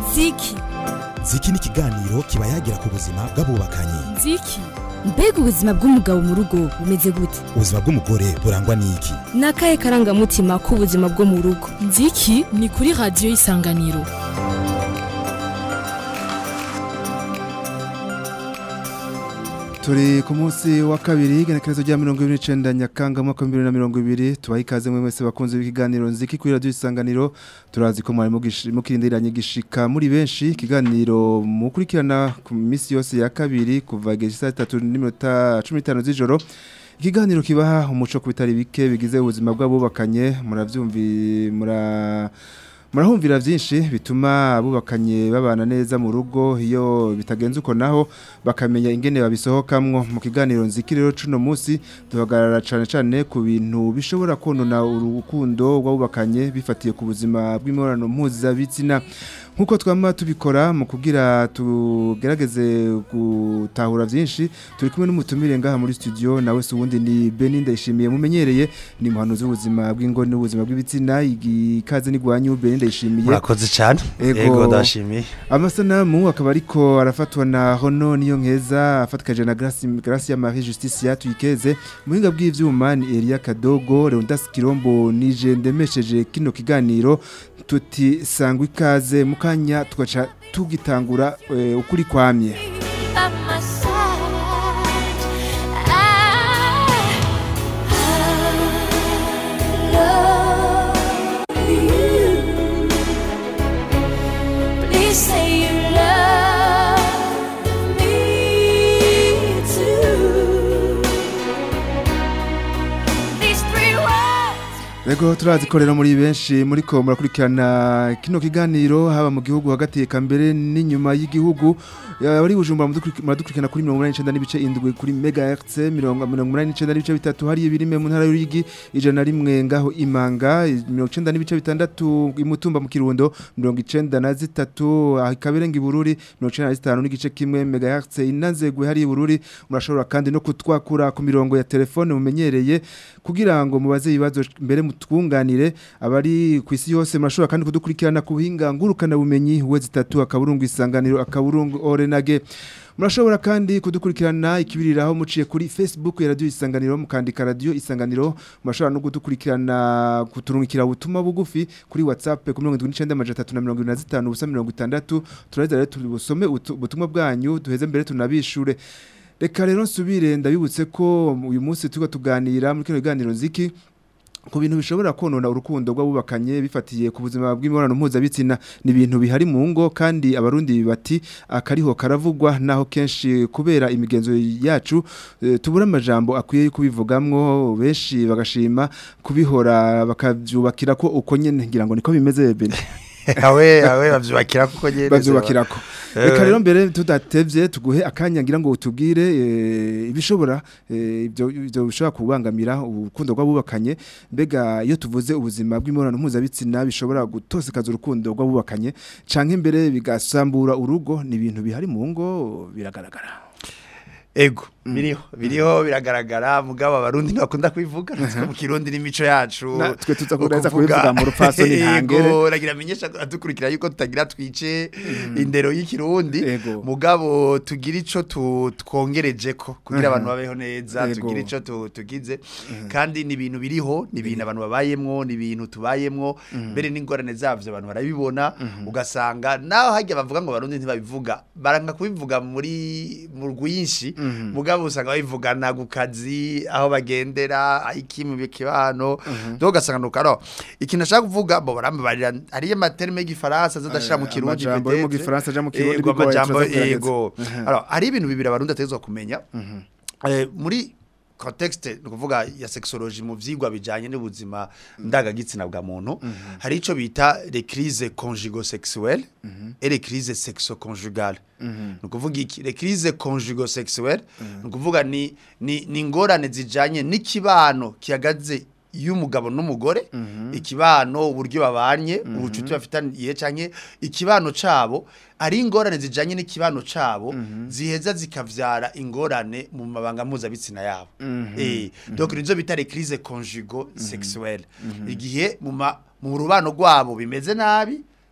ziki ziki ni ikiganiro kiba yagira ku buzima bw'abubakanye ziki mbega ubuzima bw'umugabo mu rugo bumeze gute ubuzima bw'umugore burangwa n'iki ni akahe karangamutima k'ubuzima bwo mu rugo nziki ni kuri radiyo y'isanganiro turi ku munsi wa kabiri igenekerezo rya mirongo ibiri n'icenda nyakanga mwaka w'ibihumbi bibiri na mirongo ibiri tubaha ikaze mwe mwese bakunze b'ikiganiro nziki kuri radiyo isanganiro turazi ko mwari mugishi- mukirindiranye gishika muri benshi ikiganiro mukurikirana ku minsi yose ya kabiri kuva igihe saa tatu n'iminota cumi n'itanu z'ijoro ikiganiro kibaha umuco ku bitari bike bigize ubuzima bw'abubakanye muravyumvi mura murahumvira byinshi bituma abubakanye babana neza mu rugo iyo bitagenze uko naho bakamenya ingene babisohokamwo mu kiganiro nzikiri rero cuno munsi duhagarara cane cane ku bintu bishobora konona urukundo rw'abubakanye bifatiye ku buzima bw'imibonano mpuzabitsina nk'uko twama tubikora mu kugira tugerageze gutahura byinshi turi kumwe n'umutumire ngaha muri studio nawe se uwundi ni Beni ndayishimiye mumenyereye ni muhanuzi w'ubuzima bw'ingo n'ubuzima bw'ibitsina ikaze n'igwanyu Beni ndayishimiye murakoze cyane Ego. yego ndashimiye amasanamu akaba ariko arafatwa na hono niyo nkeza afatikaje na Grace Grace ya Marie Justice tuyikeze muhinga bw'ivyuma ni Elia Kadogo Leondas Kirombo nije ndemesheje kino kiganiro tuti sangwa ikaze mukanya tugaca tugitangura eh, ukuri kwamye by my side. I, I love you. Please say you love me too. These three words. Ego turazi ko rero muri benshi muri ko murakurikirana kino kiganiro haba mu gihugu hagati eka mbere n'inyuma y'igihugu bari bujumbura mudukuri- muradukurikirana kuri 189 n'ibice indwi kuri megahertz 189 n'ibice bitatu hari ibirime mu ntara y'urigi ijana rimwe ngaho imanga 90 n'ibice bitandatu imutumba mu kirundo 93 na zitatu ah, ikaberenga ibururi 95 n'igice kimwe megahertz inanzegwe hari ibururi murashobora kandi no kutwakura ku mirongo ya telefone mumenyereye kugira ngo mubaze ibibazo mbere mutwunganire abari ku isi yose murashobora kandi kudukurikirana ku buhinga ngurukana bumenyi we zitatu akaburungu isanganiro akaburungu orenage murashobora kandi kudukurikirana ikibiriraho muciye kuri Facebook ya radio isanganiro mukandika radio isanganiro murashobora no kudukurikirana kuturungikira ubutumwa bugufi kuri WhatsApp ku 1935 ubusa 60 turaheza rero tubusome utu- ubutumwa bwanyu duheze mbere tunabishure Reka rero nsubire ndabibutse ko uyu munsi turiko tuganira muri kino kiganiro nziki ku bintu bishobora konona urukundo rw'abubakanye bifatiye ku buzima bw'imibonano mpuzabitsina ni ibintu bihari mu ngo kandi abarundi bati akariho karavugwa naho kenshi kubera imigenzo yacu eh, tubura amajambo akwiye yo kubivugamwo benshi bagashima kubihora bakavyubakira ko uko nyene ngira ngo niko bimeze bene awe awe bavyubakira kuko nyene bavyubakirako Eh, reka rero mbere tudatevye tuguhe akanya ngira ngo utubwire eh, ibishobora eh, ibyo ibyo bishobora kubangamira urukundo rw'abubakanye mbega iyo tuvuze ubuzima bw'imibonano mpuzabitsina bishobora gutosekaza urukundo rw'abubakanye canke mbere bigasambura urugo ni ibintu bihari mu ngo biragaragara ego biriho biriho biragaragara mugabo abarundi ntibakunda kubivuga natwe mu kirundi n'imico yacu Natwe tuza kugerageza kubivuga mu rupfasoni ntangere. Ego, ragira amenyesha adukurikira yuko tutagira twice indero y'ikirundi Ego. mugabo tugira ico tu- twongereje ko kugira abantu babeho neza Ego. tugira ico tu- tugize kandi ni ibintu biriho ni ibintu abantu babayemwo ni ibintu tubayemwo mbere n'ingorane zavyo abantu barabibona ugasanga naho hajya bavuga ngo abarundi ntibabivuga baranga kubivuga muri mu rwinshi mugabo usanga babivugana ku kazi aho bagendera iki mu kibano donc ugasanga nuko alors ikintu ashaka kuvuga bo barambabarira ariyo materme y'igifaransa zadashira mu Eh, kirundi amajambo yo mu peut-être. gifaransa aja mu kirundi Ego, bigoye, amajambo turazagerageza. ego alors hari ibintu bibiri abarundi ategezwa kumenya Eh, muri contexte ni ukuvuga ya sexology mu vyigwa bijanye n'ubuzima ndangagitsina bwa muntu hari ico bita les crises conjugo-sexuelles et les crises sexo-conjugales ni ukuvuga iki les crises conjugo-sexuelles ni ukuvuga ni ni ni ingorane zijanye n'ikibano kihagaze y'umugabo n'umugore ikibano uburyo babanye ubucuti bafitaniye canke ikibano cabo ari ingorane zijanye n'ikibano cabo ziheza zikavyara ingorane mu mabanga mpuzabitsina yabo eh donc nizo bita les crises conjugo sexuelles igihe mu ma- mu rubano rwabo bimeze nabi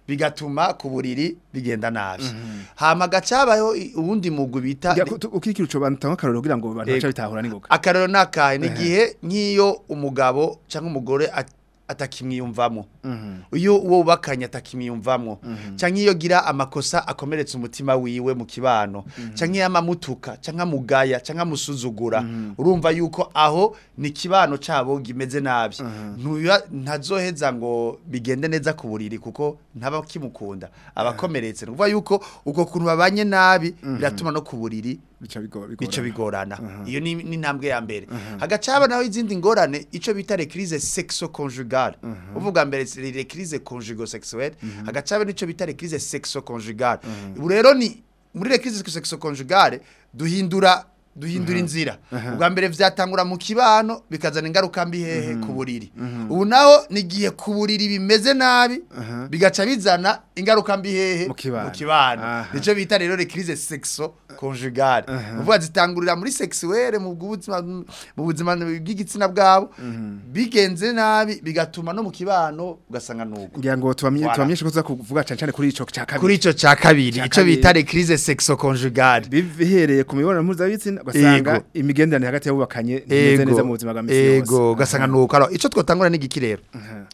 bigatuma ku buriri bigenda nabi hama gacabayo uwundi mugwi bita Ngira ko tu- ukirikira uco bantu akarorero kugira ngo abantu bace bitahura n'ingoga akarero nakahe ni igihe nk'iyo umugabo cyangwa umugore at- atakimwiyumvamo iyo uwo bubakanye atakimwiyumvamo cyangwa iyo gira amakosa akomeretsa umutima wiwe mu kibano cyangwa iyo amamutuka cyangwa amugaya cyangwa amusuzugura urumva yuko aho ni ikibano cyabo gimeze nabi Ntuya- ntazoheza ngo bigende neza ku buriri kuko ntaba kimukunda abakomeretse ni ukuvuga yuko ubwo kuntu babanye nabi biratuma no ku buriri bica bigo- bico bigorana. bigorana iyo ni ni intambwe ya mbere hagacaba naho izindi ngorane ico bita les crises sexo conjugales uvuga mbere c'est les crises conjugo sexuelles hagacaba nico bita les crises sexo conjugales ubu rero ni muri les crises sexo conjugales duhindura duhindura inzira ubwa mbere vyatangura mu kibano bikazana ingaruka mbi hehe ku buriri ubu naho ni igihe ku buriri bimeze nabi bigaca bizana ingaruka mbi hehe Mu kibano. mu kibano Aha. nico bita rero les crises sexo conjugales uvuga zitangurira muri sexuelle mu buzima mu buzima bw'igitsina bwabo bigenze nabi bigatuma no mu kibano ugasanga nuko ngira ngo tubamye Voilà. tubamyeshe ko tuza kuvuga cyane cyane kuri ico cya kabiri kuri ico ca kabiri Ca ico kabiri. bita les crises sexo conjugales bihereye ku mibonano mpuzabitsina ugasanga Yego. imigenderanire hagati y'abubakanye ntimeze neza mu buzima bwa misi yose ego ugasanga nuko alors ico twotangura ni igiki rero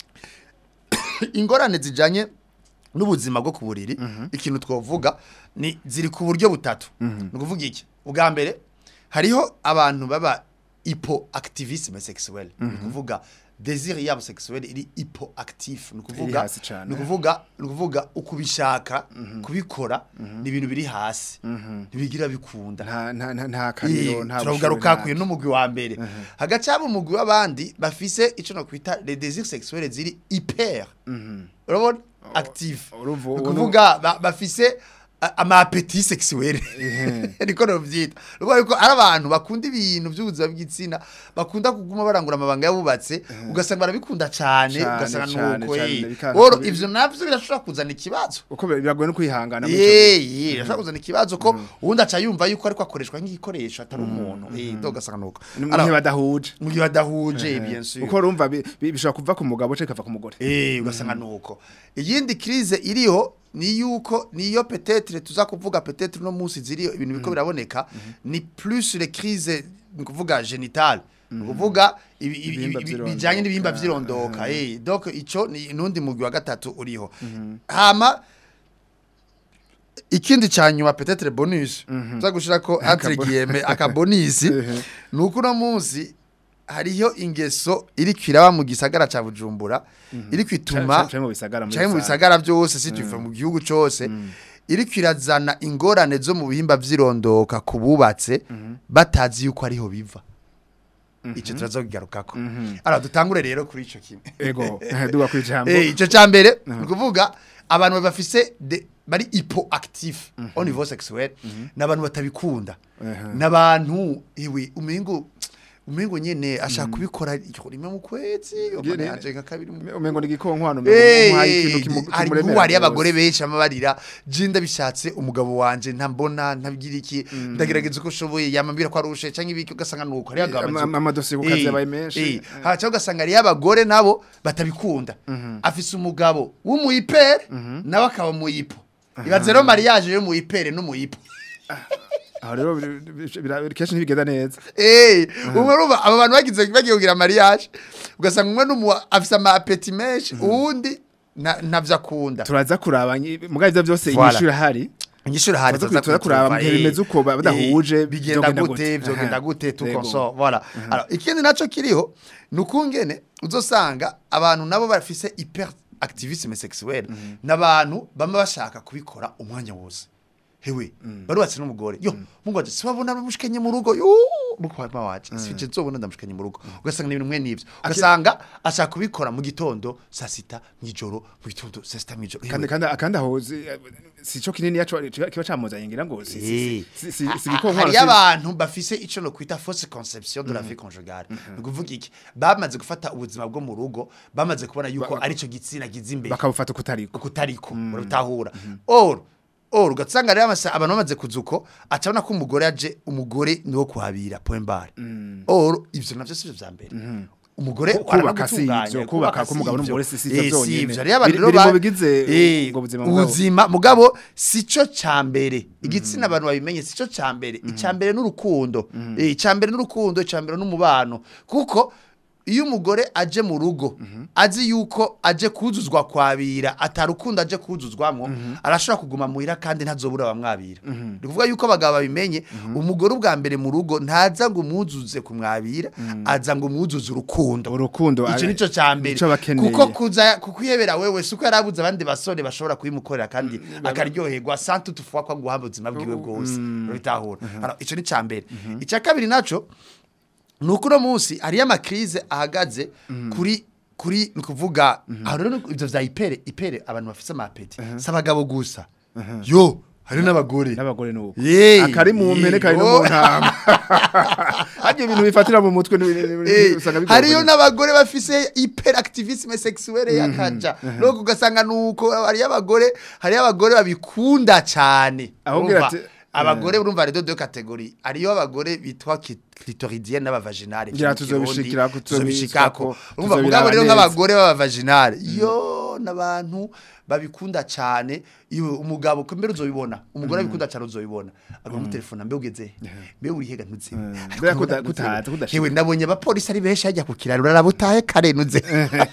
ingorane zijanye n'ubuzima bwo ku buriri ikintu twovuga ni ziri ku buryo butatu ni ukuvuga iki ubwa mbere hariho abantu baba hypoactivisme sexuel ni ukuvuga désir yabo sexuel iri hypoactif ni Iri ukuvuga hasi cane. ni ukuvuga ni ukuvuga ukubishaka kubikora ni ibintu biri hasi ntibigira bikunda nta nta nta nta kaniro Eh, nta turavugaruka bushobozi, kuyo n'umugwi wa mbere hagacaba umugwi w'abandi bafise ico no kwita les désirs sexuels ziri hyper urabona active urumva- ni ubu- ukuvuga ba- bafise a- ama appétit sexuel niko novyita urumva yuko ari abantu bakunda ibintu by'ubuzima bw'igitsina bakunda kuguma barangura amabanga yabubatse ugasanga barabikunda cane Cane, ugasanga cane, nuko cane, eh. bikanga oro kubi- ivyo navyo birashobora kuzana ikibazo uko biragoye no kwihangana muri ico gihe. Yee, yee, ashobora kuzana ikibazo ko ubundi aca yumva yuko ariko akoreshwa nk'igikoresho atari umuntu. Eh, ndo ugasanga nuko. Ni mu Alors, gihe badahuje mu gihe badahuje bien sûr. uko urumva bi- bi- bishobora kuva ku mugabo cyangwa ikava ku mugore Eh, ugasanga nuko. Iyindi crise iriho ni yuko niyo peut-être tuza kuvuga peut-être no munsi ziriyo ibintu biko biraboneka ni plus les crises ni kuvuga génitales ni kuvuga ibi- ibi- Ibihimba ibi- vy'irondoka. bijanye n'ibihimba vyirondoka eh donc ico ni nundi mugwi wa gatatu uriho hama ikindi cyanyuma peut-être bonus tuza gushira ko entre guillemets akabonisi nuko uno munsi hariho ingeso iri kwiraba mu gisagara ca Bujumbura iri kwituma cyangwa mu bisagara muri cyangwa mu rusange. bisagara byose si tuva mu gihugu cyose iri kwirazana ingorane zo mu bihimba vyirondoka ku bubatse batazi yuko ariho biva icyo turazokigarukako ara dutangure rero kuri ico kimwe ego duga ku ijambo Eh, ico ca mbere ni ukuvuga abantu bafise de- bari hypoactif au niveau sexuel n'abantu batabikunda n'abantu iwe umengo umengo nyene ashaka kubikora rimwe mu kwezi Ngene- yanje nka kabiri mu umengo ni igikonkwano Eh, umuhaye ikintu kimu- hari kimuremera ubu hari rwose. abagore benshi amabarira je ndabishatse umugabo wanje ntambona ntabigira iki ndagerageza uko ushoboye yamambira ko arushe canke ibiki ugasanga nuko hari Ama- ama- amadosiye ku kazi yabaye menshi. haca ugasanga hari abagore nabo batabikunda afise umugabo w'umuyipere nawe akaba muyipo ibaze rero mariage yo muyipere n'umuyipo aho rero biri- biri- bira- kenshi ntibigenda neza Eh, umwe ruba aba bantu bagize bagiye kugira mariage ugasanga umwe n'umu afise ama appétit menshi uwundi na- ntavyo akunda turaza kuraba nyi- muga ivyo byose Voilà. inyishuri ahari Igishuri hari Tuza kwitura kuraba mu gihe bimeze uko ba- badahuje, bigenda vyogenda gute gute. vyogenda Aha. gute tout Yego. consort voilà alors ikindi naco kiriho nukungene uzosanga abantu nabo bafise hyper activisme sexuel n'abantu bama bashaka kubikora umwanya wose hewe barubatse n'umugore yo mungu waje sibabona bamushikanye mu rugo yo mukwama waje sije nzobona ndamushikanye mu rugo ugasanga ni ibintu mwe nivyo ugasanga ashaka kubikora mu gitondo saa sita mw'ijoro mu gitondo saa sita mw'ijoro kandi kandi kandi aho zi- si cyo kinini yaco kiba camuzanye ngira ngo si si- si si si ibikonkwano hari si- abantu bafise ico no kwita fausse conception de la vie conjugale ni ukuvuga iki bamaze gufata ubuzima bwo mu rugo bamaze kubona yuko Ba- ari cyo gitsina gize imbere bakabufata kutariko kutariko urabitahura or or ugasanga rero amasa abantu bamaze kuzuko acabona ko umugore aje umugore niwo kuhabira point bar or ivyo navyo sivyo vya mbere umugore Ku- kubaka si aranagutunganya, ivyo, kubaka si k'umugabo ivyo. n'umugore si- si ivyo Eh, si vyonyene. ivyo. Hariyo abantu Biri- rero biri mu ba- bigize Eh, ubwo buzima mugabo. ubuzima mugabo sico cambere igitsina abantu babimenye sico cambere icambere n'urukundo Eh, icambere n'urukundo icambere n'umubano kuko iyo umugore aje mu rugo azi yuko aje kuzuzwa kwabira atarukundo aje kuzuzwamwo arashobora kuguma muhira kandi ntazobura bamwabira ni kuvuga yuko abagabo babimenye umugore ubwa mbere mu rugo ntaza ngo umuzuze kumwabira aza ngo umuzuze urukundo urukundo icyo ari- nico cyambere nico bakeneye. kuko kuza kukwihebera wewe suko yarabuze abandi basore bashobora kubimukorera kandi akaryoherwa santu tufuwa kwa guhamba ubuzima bwiwe bwose bitahura Alors, ico ni cyambere icya kabiri naco nuko uno munsi hariyo amakrize ahagaze kuri kuri ni ukuvuga aho rero ni- ivyo vya ipere ipere abantu bafise amapeti si abagabo gusa yo hariyo n'abagore n'abagore nuko Yee, akari mu mpene kari no yego. mu ntama hajye ibintu bifatira mu mutwe ni- ni- ni- Eh, usanga bigoye hariyo kubona. n'abagore bafise hyperactivisme sexuelle yakaja no ugasanga nuko hariyo abagore hariyo abagore babikunda cyane Ahubwo Urumva, ati- abagore urumva redo de category hariyo abagore bitwa ki- clitoridienne n'abavaginale Ngira mu Kirundi, tuzobishikirako, tuzobishikako tuzobishikako, urumva tuzobiraba mugabo rero neza. nk'abagore b'abavaginale yo n'abantu babikunda cyane iyo umugabo ko mbere uzobibona umugore abikunda cyane uzobibona agomba telefone mbe ugeze mbe urihega ntuze Mbega kuta- kutahaza, kudashika. Hewe nabonye abapolisi ari benshi hajya ku kiraro urarabutahe karenuze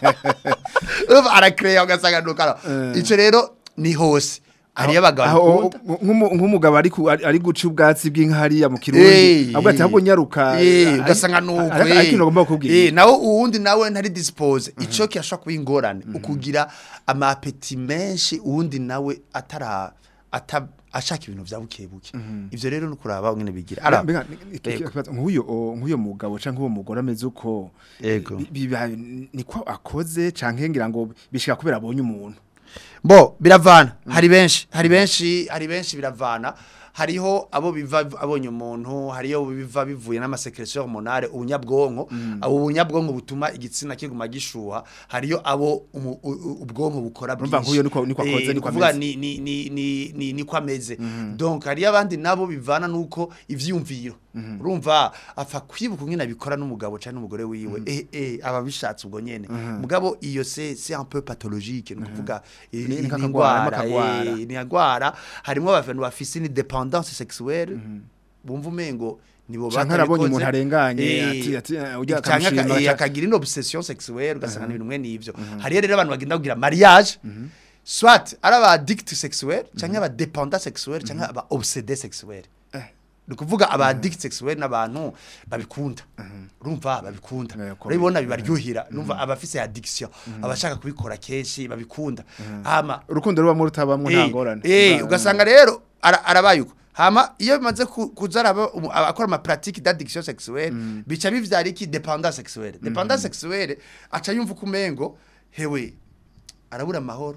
urumva arakereya ugasanga nukara ico rero ni hose hariyo abagabo Aho- bikunda nk'umu- nk'umugabo ari ku- ari ari guca ubwatsi bw'inka hariya mu Eh, kirundi ahubwo ati ahubwo nyaruka Eh, ari- ugasanga nuko ari- ari ikintu agomba kukubwira Eh, nawe uwundi nawe ntari dispose ico kirashobora kuba ingorane ukugira amapeti menshi uwundi nawe atara ata ashaka ibintu vya buke buke ivyo rero nukuraba ngene bigira Ara- Mbega, ni- iki- Yego. ikibazo, nk'uyo o- nk'uyo mugabo canke uwo mugore ameze uko Yego. bi- biba niko akoze canke ngira ngo bishika kubera abonye umuntu bo biravana hari benshi hari benshi hari benshi biravana hariho abo biva abonye umuntu hariyo biva bivuye n'amasekretion hormonale ubunyabwonko abo bunyabwonko butuma igitsina kiguma gishuha hariyo abo umu- u- u- ubwonko bukora Urumva nk'uyo niko- niko akoze, Eh, niko kuvuga ameze. ni ni ni ni ni niko ameze donc hariyo abandi nabo bivana nuko ivyumviro urumva apfa kwibuka ngene abikora n'umugabo cyane n'umugore wiwe eh eh aba bishatse ubwo nyene mugabo iyo c'est c'est un peu pathologique ni kuvuga eh, Ni- ni ni kakagwara, ingwara makagwara. eh, ni ingwara harimo abantu bafise ni dependance sexuelle bumva umengo nibo Canke arabonye batabikoze. umuntu arenganye, Eh, ati- ati, eh, ujya canke aka- akamushima, eh, ca- akagira une obsession sexuelle ugasanga n'ibintu mwe n'ivyo hariyo rero abantu bagenda kugira mariage soit ari aba addict sexuel canke aba dependant sexuel canke aba obsédé sexuel ni ukuvuga aba addict sexuel n'abantu babikunda urumva babikunda Eh, ko- urabibona bibaryohera numva abafise addiction abashaka kubikora kenshi babikunda hama urukundo rubamo rutabamwo nta Eh, ngorane eh, Ba- ugasanga rero ara- arabaye uko hama iyo bimaze ku- kuza araba umu- aba- akora ama pratique d'addiction sexuelle bica bivyara iki dependance sexuelle dependance sexuelle aca yumva kumengo hewe arabura amahoro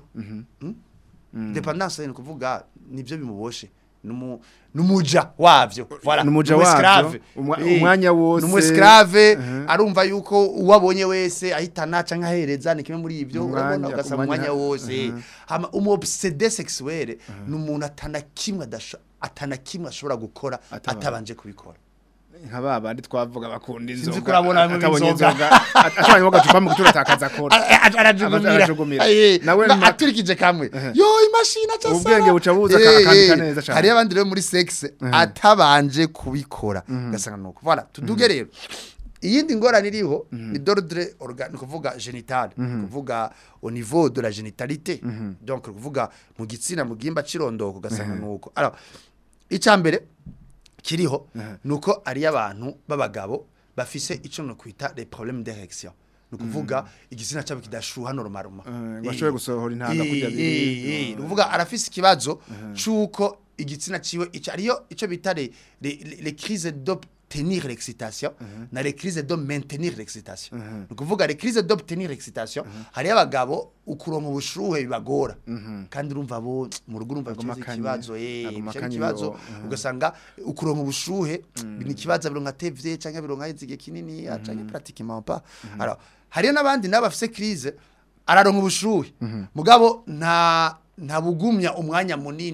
Mm? dependance ni kuvuga nivyo bimuboshe numu numuja wavyo voilà Numuja numu wavyo, esclave. umwa- Eh, umwanya wose. numu esclave Mhm. arumva yuko uwabonye wese ahitana canke ahereza ni kimwe muri ivyo Umwanya- urabona ugasanga umwanya- umwanya wose hama umu obsédé sexuelle ni umuntu atana kimwe adasho- atana kimwe ashobora gukora Ataba- atabanje kubikora nka ba bandi twavuga bakunda inzoga ko urabona bamwe atabonye b'inzoga. inzoga atabonye agacupa mu gutura atakaza akora arajugumira arajugumira. Eh, Nawe na- ma- aturikije kamwe yo imashini aca Ubwenge asara. buca buza Eh, akandika eh, neza cane. hariyo abandi rero muri sexe atabanje kubikora ugasanga nuko voilà tuduge rero iyindi ngorane iriho ni d'ordre orga ni kuvuga genital ni kuvuga au niveau de la génitalité donc ni kuvuga mu gitsina mu gihimba cirondoko ugasanga nuko alors icambere kiriho nuko ari abantu b'abagabo bafise ico no kwita les problèmes d'érection ni kuvuga igitsina cyabo kidashuha normalement Eh, bashoboye gusohora intanga kurya biri. ni kuvuga arafise ikibazo c'uko igitsina ciwe ico ariyo ico bita les les les crises d'obtenir l'excitation na les crises de maintenir l'excitation ni kuvuga les crises d'obtenir l'excitation hari abagabo ukuronka ubushuhe bibagora kandi urumva bo mu rugo urumva Aguma bicaye akanye, ikibazo eh aguma bicaye akanye ikibazo yo, mhm. ugasanga ukuronka ubushuhe ni ikibazo bironka tevye canke bironka izige kinini canke pratiquement pas alors hariyo n'abandi nabo bafise crise araronka ubushuhe mugabo nta nta bugumya umwanya munini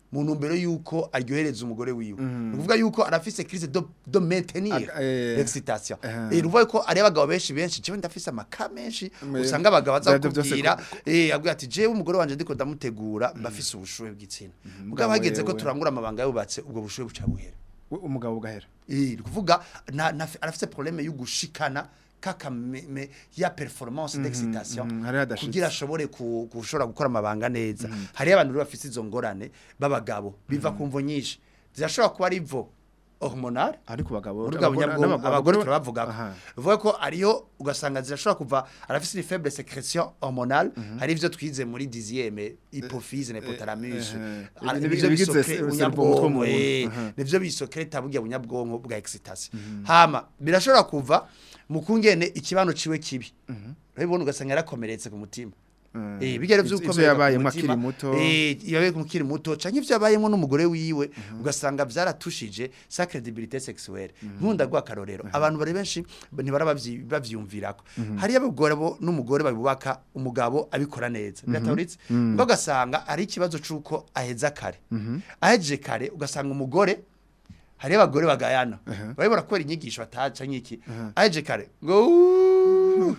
mu ntumbero yuko aryohereza umugore wiwe ni ukuvuga yuko arafise crise do, do maintenir Ag- eh, excitation eh. eh ruvuga ko ari abagabo benshi benshi jewe ndafise amaka menshi Me- usanga abagabo baza Vyavyo vyose kukubwira ko- eh abwira ati jewe umugore wanje ndiko ndamutegura mbafise ubushuhe bw'igitsina mugabo hageze ko wewe. turangura amabanga yubatse ubwo bushuhe buca buhera We- umugabo ugahera Eh, ni kuvuga na, na, arafise problème yo gushikana kaka me, me, ya performance d'excitation mhm, hari hadashitse. kugira ashobore ku- gushobora gukora amabanga neza hari abantu rero bafise izo ngorane b'abagabo biva ku mvo nyinshi zirashobora kuba ari ivo hormonal ari ku bagabo muri bwa bunyabwonko n'abagabo- abagore turabavuga ko Aha. bivuga ko ariyo ugasanga zirashobora kuva arafise une faible sécrétion hormonale hari ivyo twize muri dixième hypophyse na hypothalamus eh, Ah, ibi- nivyo ibigize bisokre- se- bunyabwonko servo mutwe eh, w'umuntu. Aha. nivyo bisokreta burya bunyabwonko bwa excitation hama birashobora kuva mu kungene ikibano ciwe kibi urabibona ugasanga yarakomeretse ku mutima Mm. Eh bigere Ivyo- ivyo vy'ukomereka yabayemwo ku mutima, akiri muto. eh yabaye mukiri muto canke ivyo yabayemwo n'umugore wiwe ugasanga vyaratushije sa credibilité sexuelle nkunda gwa karorero abantu bari benshi ntibara bavyumvirako hari abagore bo n'umugore babubaka umugabo abikora neza birataburitse ngo ugasanga ari ikibazo c'uko aheza kare ahejeje kare ugasanga umugore hari abagore bagayana baribora kubera inyigisho bataca nk'iki aheje kare ngo "Uuuu,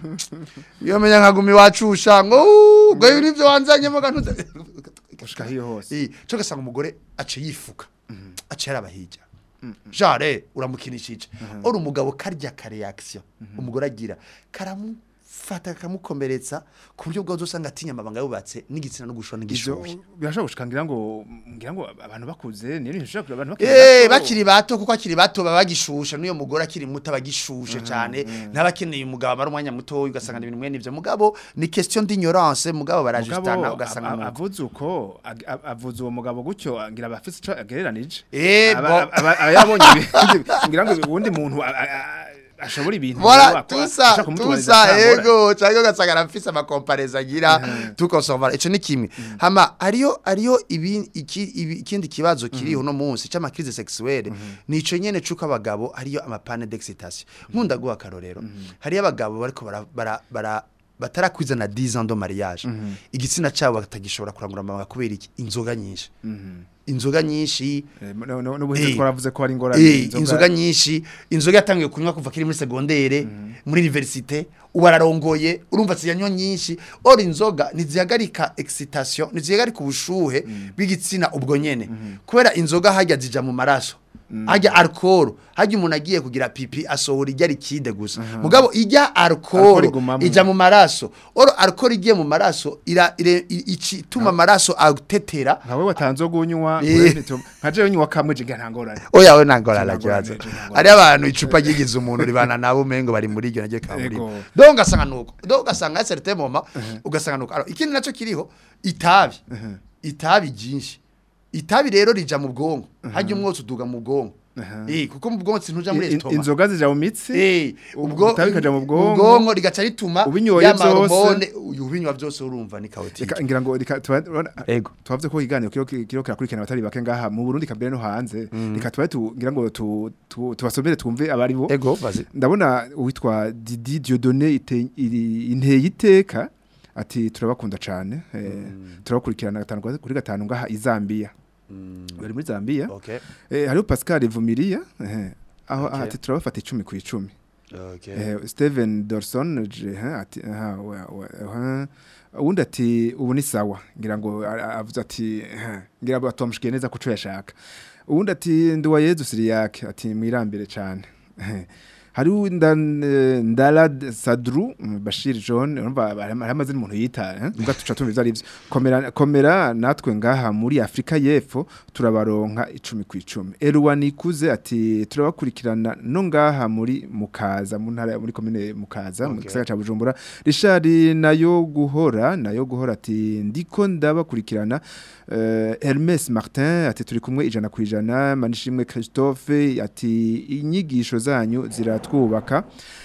iyo menya nkagumi wacusha ngo "Uuuu, ngo ibi nivyo wanzanyemo gantuze gushika hiyo hose Eh, cyo gasanga umugore ace yifuka ace yarabahijya jare uramukinishije ora umugabo karya ka reaction umugore agira karamufata kamukomeretsa ku buryo bwazo usanga atinya amabanga yubatse n'igitsina no gushona ivyo n'igishoboye birashobora gushika ngira ngo ngira ngo abantu bakuze niyo bishobora abantu bakiri Eh bato. bakiri bato kuko akiri bato baba bagishusha n'uyo mugore akiri muto abagishushe cyane n'abakeneye umugabo amara umwanya muto ugasanga ibintu mwene ivyo mugabo ni question d'ignorance mugabo barajustana Mugabo, ugasanga a- a- nuko. avuze uko ag- a- avuze uwo mugabo gutyo ngira abafise ico agereranije Eh, Aba- bo- aba- aba yabonye ibindi ngira ngo uwundi muntu a- a- a- ashobora ibintu Voilà, wakora, tout ashaka ça, kumutubariza tout ça, atangora. ego, cyangwa ugasanga arafise amakompareza agira tukosomara ico ni kimwe hama ariyo ariyo ibi iki ibi- ikindi kibazo kiri uno munsi cyama crise sexuelle nico nyene cuko abagabo ariyo amapane d'excitation nkunda guha karorero hariyo abagabo bariko bara bara, bara batarakwiza na 10 ans de mariage igitsina cyabo batagishobora kurangura amabanga kubera iki inzoga nyinshi inzoga nyinshi Eh, no- no- n'ubuhinzi Eh. twaravuze ko ari ingorane Eh, inzoga nyinshi inzoga yatangiye kunywa kuva kiri muri segondere muri universite ubu ararongoye urumva ziyanywa nyinshi ora inzoga ntizihagarika excitation ntizihagarika ubushuhe bw'igitsina ubwo nyene kubera inzoga hajya zija mu maraso hajya alcohol hajya umuntu agiye kugira pipi asohora ijya rikide gusa mugabo ijya Alcohol alcohol igumamwo. ija mu maraso oro alcohol igiye mu maraso ira ire- i- ici tuma amaraso atetera nkawe watanze gunywa Eh. nka jewe nywa kamwe jiga ntangorane oya we nangora la Nangora kibazo neje, nangora. ari abantu icupa ryigize umuntu ribana nabo mengo bari muri iryo nagiye kamuri Ego. donc ugasanga nuko donc ugasanga certain moment ugasanga nuko alors ikindi naco kiriho itabi itabi jinshi itabi rero rija mu bwonko hajya umwotsi uduga mu bwonko eh kuko mu bwonko sintuja muri In- estoma inzoga zija mu mitsi Eh, ubwo itabi kaja mu bwonko. ubwonko rigaca rituma Ubinyoye ya vyose. mahormone uyu ubinywa byose urumva ni kaotike Reka- ngira ngo reka tuba- urabona- Ego. tubavuze ko iganiro kiro kiro kirakurikirana abatari bake ngaha mu Burundi kambere no hanze reka tuba tu ngira ngo tu- tu- tubasomere twumve abari bo ego vazi ndabona uwitwa Didi Dieudonné ite- iri- inteye iteka ati turabakunda cyane eh, turabakurikirana gatanu kwa- kuri gatanu ngaha i Zambia bari muri Zambia okay eh, hariho Pascal Vumilia eh, aho Okay. ati turabafata icumi ku icumi okay Eh, Steven Dorson je ha ati ha wa- wa- ha ubundi ati ubu ni sawa ngira ngo a- a- avuze ati ha, ngira ngo atomushikiye neza kuco yashaka ubundi ati nduwa Yezu Siriyake ati mwirambire cyane hari ndan ndala Sadru mm, Bashir John urumva hari amaze n'umuntu yita eh, ubwo tuca tumva ivyo ari byo komera komera natwe ngaha muri Afrika y'Epfo turabaronka icumi ku icumi Erwan ikuze ati turabakurikirana no ngaha muri Mukaza mu ntara muri komine Mukaza mu Okay. gisagara ca Bujumbura Richard nayo guhora nayo guhora ati ndiko ndabakurikirana uh, Hermes Martin ati turi kumwe ijana ku ijana Manishimwe Christophe ati inyigisho zanyu ziratwubaka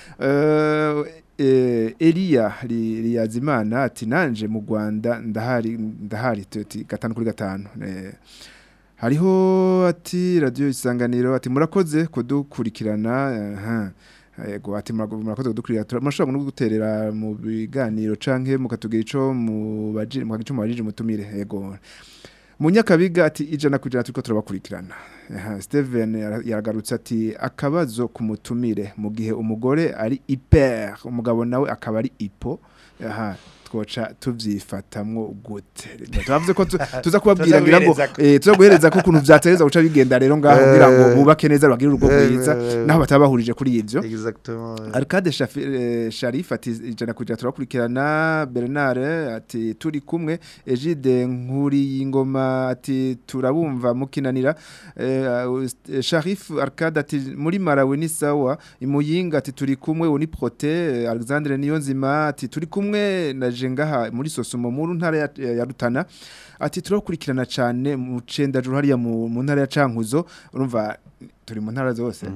uh, eh, Elia Li- Liyazimana ati nanje mu Rwanda ndahari ndahari ati gatanu kuri gatanu eh, hariho ati radio isanganiro ati murakoze kudukurikirana aha yego ati murago- murakoze kudukurikirana Tura- murashobora no guterera mu biganiro canke mukatugira ico mu baji mu gico mu bajije mutumire yego munyakabiga ati ijana ku ijana turiko turabakurikirana Aha, steven yara- yaragarutse ati akabazo ku mutumire mu gihe umugore ari hyper umugabo nawe akaba ari ipo aha twoca tuvyifatamwo gute twavuze ko tu- tuza kubabwira ngira ngo guhereza ko. eh, tuza guhereza ko ukuntu vyatereza guca bigenda rero ngaho kugira ngo Eh. bubake neza bagire urugo Eh, rwiza eh, naho bataba bahurije kuri ivyo exactement Arcade Shafi- eh, Sharif ati ijana kujya turakurikirana Bernard ati turi kumwe Egide nkuri y'ingoma ati turabumva mukinanira eh, uh, Sharif Arcade ati muri Malawi ni sawa imuyinga ati turi kumwe uni prote eh, Alexandre Niyonzima ati turi kumwe na jengaha muri Sosumo mu ntara ya, ya Rutana ati turakurikirana cyane mu cendajuru hariya mu mu ntara ya Cankuzo urumva turi mu ntara zose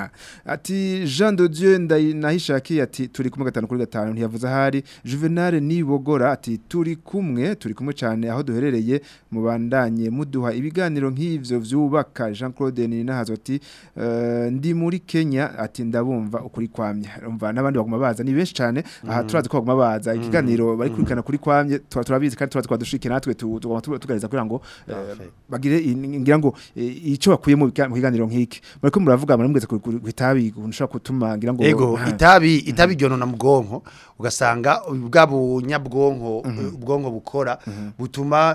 ati Jean de Dieu ndayi- nahishakiye ati turi kumwe gatanu kuri gatanu ntiyavuze ahari Juvenal nibogora ati turi kumwe turi kumwe cyane aho duherereye mubandanye muduha ibiganiro nk'ivyo vyubaka Jean Claude Ninahazo ati eh, ndi muri Kenya ati ndabumva ukuri kwamye umva n'abandi baguma baza ni benshi cyane aha turazi ko baguma baza ikiganiro bari kurikana kuri kwamye tuba turabizi kandi tuba twadushike natwe tu- tugomba tu- tugareza kugira ngo eh, Parfait. bagire in- ngira ngo eh, ico bakuye mu biga- mu kiganiro nk'iki bariko muravuga muramweze ku ku- ku itabi ushobora gutuma ngira ngo ego Ha. itabi itabi ryonona mu bwonko ugasanga bwa bunyabwonko ubwonko bukora butuma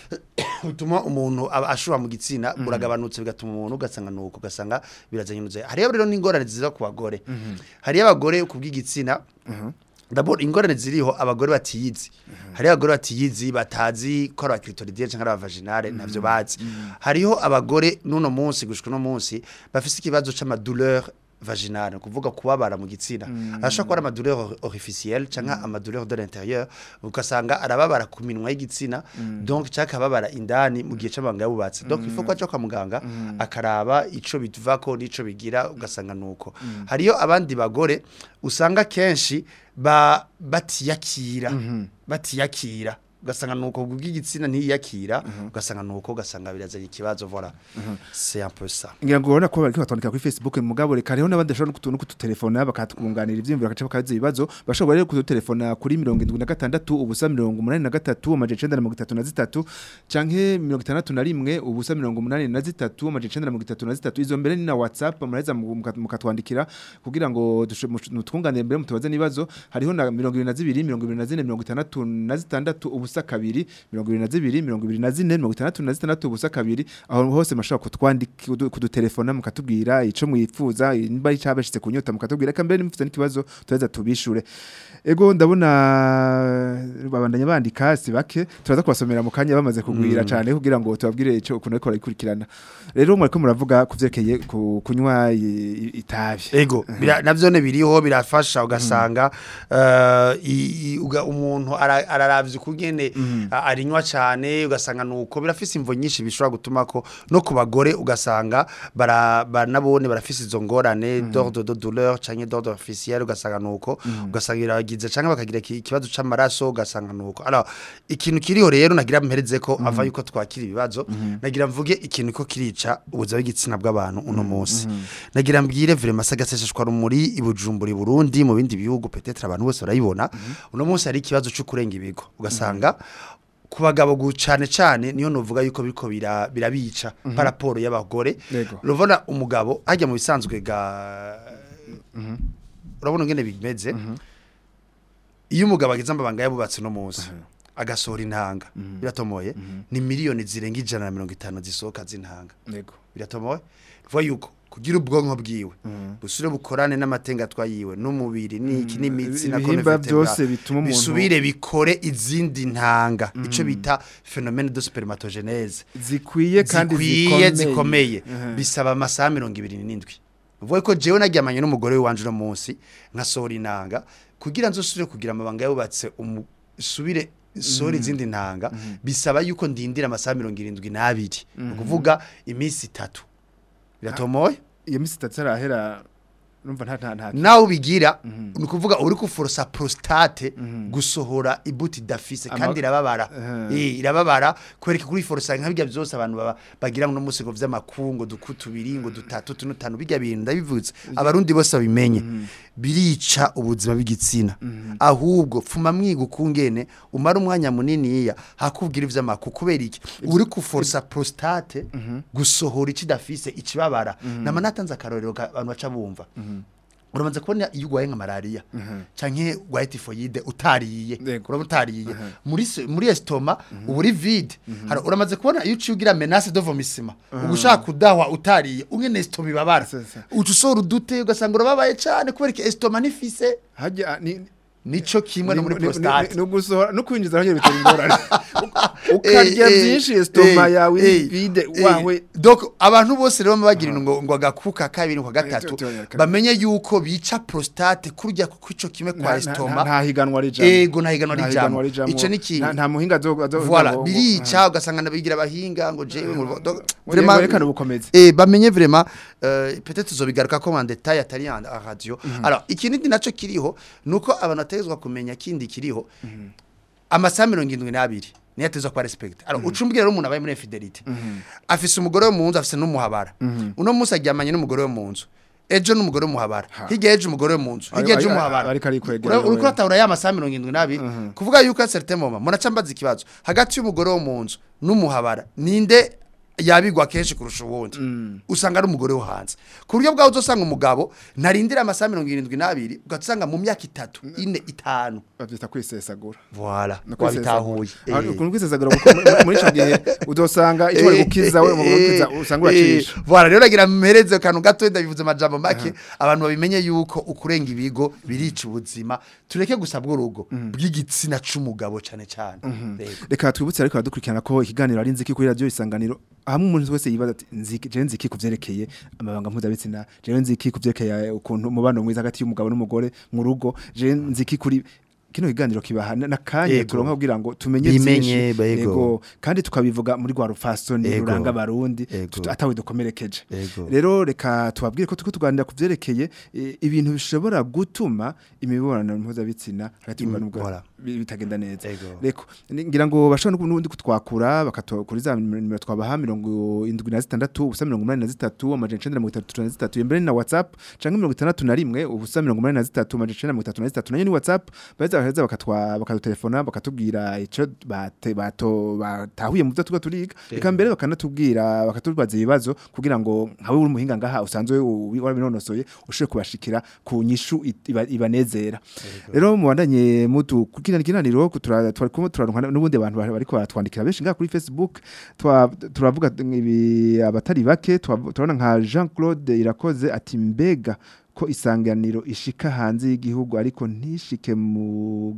butuma umuntu aba ashobora mu gitsina buragabanutse bigatuma umuntu ugasanga nuko ugasanga birazanyuze hariyo rero n'ingorane ziza ku bagore hariyo abagore ku bw'igitsina D'abord ingorane ziriho abagore batiyizi. Hariho abagore batiyizi batazi ko ari abakritoridiye cyangwa ari abavaginale ntavyo bazi. Hariho abagore nuno munsi gushika no munsi bafise ikibazo c'amadouleur vaginale ni kuvuga kubabara mu gitsina ashobora kuba ari amadouleur orificielle cyangwa amadouleur de l'intérieur ugasanga arababara ku minwa y'igitsina donc cyangwa akababara indani mu gihe c'amabanga yabubatse donc il faut ko aja kwa muganga akaraba ico bivako n'ico bigira ugasanga nuko hariyo abandi bagore usanga kenshi ba batiyakira batiyakira ugasanga nuko bw'igitsina ntiyakira ugasanga nuko ugasanga birazanye ikibazo voilà c'est un peu ça ngira ngo urabona ko bariko batwandika kuri Facebook mugabo reka hariho n'abandi bashobora kutu kututelefona bakatwunganira ivyimviro bakaca bakaza ibibazo bashobora rero kututelefona kuri 76 ubusa 83 amaje 933 canke 61 ubusa 83 amaje 933 izo mbere ni na WhatsApp muraheza mukatwandikira kugira ngo mutwunganire mbere mutubaze nibazo hariho na 22 24 66 ubusa kabiri 22 24 66 ubusa kabiri aho hose mashobora kutwandika kudutelefona mukatubwira ico mwifuza nimba ari cabashitse kunyota mukatubwira ka mbere nimufite n'ikibazo tureza tubishure ego ndabona babandanya bandika si bake turaza kubasomera mu kanya bamaze kugwira mm. cyane kugira ngo tubabwire ico ukuntu ariko ikurikirana rero mwariko muravuga kuvyerekeye ku, kunywa itabi ego bira navyo ne biriho birafasha ugasanga uh, umuntu araravye kugene mm. arinywa cyane ugasanga nuko birafise imvo nyinshi bishobora gutuma ko no ku bagore ugasanga bara banabone barafise izo ngorane mm. d'ordre de douleur canke d'ordre officiel ugasanga nuko mm. ugasanga biragize canke bakagira ikibazo c'amaraso ugasanga nuko alors ikintu kiriho rero nagira mpereze ko mm. ava yuko twakira ibibazo mm. nagira mvuge ikintu ko kirica ubuzima bw'igitsina bw'abantu uno munsi mm. nagira mbwire vraiment sagasesheshwa rumuri ibujumbura Burundi mu bindi bihugu peut-être abantu bose barayibona mm. uno munsi hari ikibazo cyo kurenga ibigo ugasanga mm. ku bagabo cyane cyane niyo nuvuga yuko biriko birabica mm -hmm. paraporo y'abagore rubona umugabo hajya mu bisanzwe ga urabona ngene bimeze iyo umugabo ageze amabanga yabubatse no munsi agasohora intanga biratomoye ni miliyoni zirenga ijana na mirongo itanu zisohoka z'intanga biratomoye vuba yuko kugira ubwonko bwiwe busure bukorane n'amatenga twayiwe n'umubiri n'iki n'imitsi na ibihimba byose bituma umuntu bisubire bikore izindi ntanga ico bita phénomène de spermatogenèse zikwiye kandi zikwiye zikomeye bisaba amasaha 27 vuba ko jewe naryamanye n'umugore wanje no munsi nkasohora inanga kugira nzosubire kugira amabanga yabubatse umusubire sori izindi ntanga bisaba yuko ndindira amasaha 72 ukuvuga iminsi itatu biratomoye iyo misi itatu arahera numva nta nta nta nawe ubigira ni ukuvuga uri kuforosa prostate gusohora ibuti dafise kandi irababara eh irababara kwereka kuri forosa nka bijya byose abantu bagira no munsi ngo vy'amakungo dukutu biri ngo dutatu tunutanu bijya bintu ndabivutse abarundi bose babimenye birica ubuzima bw'igitsina ahubwo pfuma mwiga ukungene umara umwanya muniniya hakubwira ivy'amaku kubera iki uri kuforsa prostate gusohora ikidafise ikibabara nama natanze akarorero ka- abantu baca bumva uramaze kubona iyo urwaye nka malaria canke urwaye tifoyide utariye Yego. uraba utariye muri se- muri estoma uba uri vide Hara, uramaze kubona iyo uciye ugira menace de vomissement ugushaka kudahwa utariye ungene estoma ibabara Sasa. uca usohora udute ugasanga urababaye cane kubera ko estoma nifise hajya ni nico kimwe no muri ni- ni- prostate ni- ni ugusohora no kwinjiza aho bitera ingorane ukarya Eh, eh, byinshi estoma eh, yawe eh, vide eh, wawe donc abantu bose rero bagira ngo ngo agakuka kabiri ngo Eh, gatatu tu- tu- tu- bamenye yuko bica prostate kurya kwico kimwe Nta- kwa nta- estoma nta higanwa rijambo ego nta higanwa Nta rijambo rijambo. ico ni kintu Nta- nta muhinga azo azo- voilà azo- birica ugasanga nabigira abahinga ngo jewe ngo donc Ngo yerekane ubukomezi. eh bamenye vraiment euh, peut-être uzobigaruka ko en détail atari en en radio alors ikindi naco kiriho nuko abantu bategezwa kumenya kindi kiriho amasaha mirongo irindwi n'abiri niyo atezwa kuba respect alors ucumbwira rero umuntu abaye muri infidelity afise umugore wo mu nzu afise n'umuhabara uno munsi aryamanye n'umugore wo mu nzu ejo n'umugore w'umuhabara hirya ejo umugore wo mu nzu hirya Ari- ejo ari- umuhabara ariko arikwegera Ura- uriko wewe. uratahura ya masaha mirongo irindwi n'abiri kuvuga yuko a certain moment munaca mbaza ikibazo hagati y'umugore wo mu nzu n'umuhabara ninde yabigwa kenshi kurusha uwundi usanga ari umugore wo hanze ku buryo bwawe uzosanga umugabo ntarindira amasaha mirongo irindwi n'abiri ugasanga mu myaka itatu ine itanu bavyita kwisesagura voilà No wabitahuye Ah, Eh. ukuntu kwisesagura kuko muri- muri ico gihe udosanga icyo bari gukiza we mu gukiza usanga uracisha Voilà rero nagira mpereze akantu gato ndabivuze amajambo make abantu babimenye yuko ukurenga ibigo birica ubuzima tureke gusa bw'urugo bw'igitsina c'umugabo cane cane Yego. reka twibutse ariko baradukurikirana ko ikiganiro ari nziki kuri radio isanganiro hamwe umuntu wese yibaza ati nziki je nziki kuvyerekeye amabanga mpuzabitsina je nziki kuvyerekeye ukuntu umubano mwiza hagati y'umugabo n'umugore mu rugo je nziki kuri kino kiganiro kibaha na- nakanya Yego. turonka kugira ngo tumenye Bimenye, byinshi yego. kandi tukabivuga muri rwa rufasoni Yego. ruranga abarundi Yego. tuta- atawe dukomerekeje Yego. rero reka tubabwire ko turiko tuganira ku vyerekeye eh, ibintu bishobora gutuma imibonano mpuzabitsina hagati y'umugabo n'umugore voilà. bi- bitagenda neza Yego. reko ni- ngira ngo bashobora n'ubundi kutwakura bakato kuri za nimero twabaha mirongo indwi na zitandatu ubusa mirongo umunani na zitatu amajana icenda na mirongo itatu na zitatu imbere ni na whatsapp canke mirongo itandatu na rimwe ubusa mirongo umunani na zitatu amajana icenda na mirongo itatu na zitatu nayo ni whatsapp baheza baheza bakatwa bakadutelefona bakatubwira ico bate bato batahuye mu byo tuba turiga reka mbere bakanatubwira bakatubaza ibibazo kugira ngo nkawe uri umuhinga ngaha usanzwe u- warabinonosoye ushobore kubashikira ku nyishu it- iba- ibanezera rero mubandanye mutu kugira ikiganiro tura- twari kumwe turaronka n'ubundi abantu bari- bariko baratwandikira benshi ngaha kuri Facebook twa- turavuga ibi abatari bake twa- turabona nka Jean Claude Irakoze ati mbega ko isanganiro ishika hanze y'igihugu ariko ntishike mu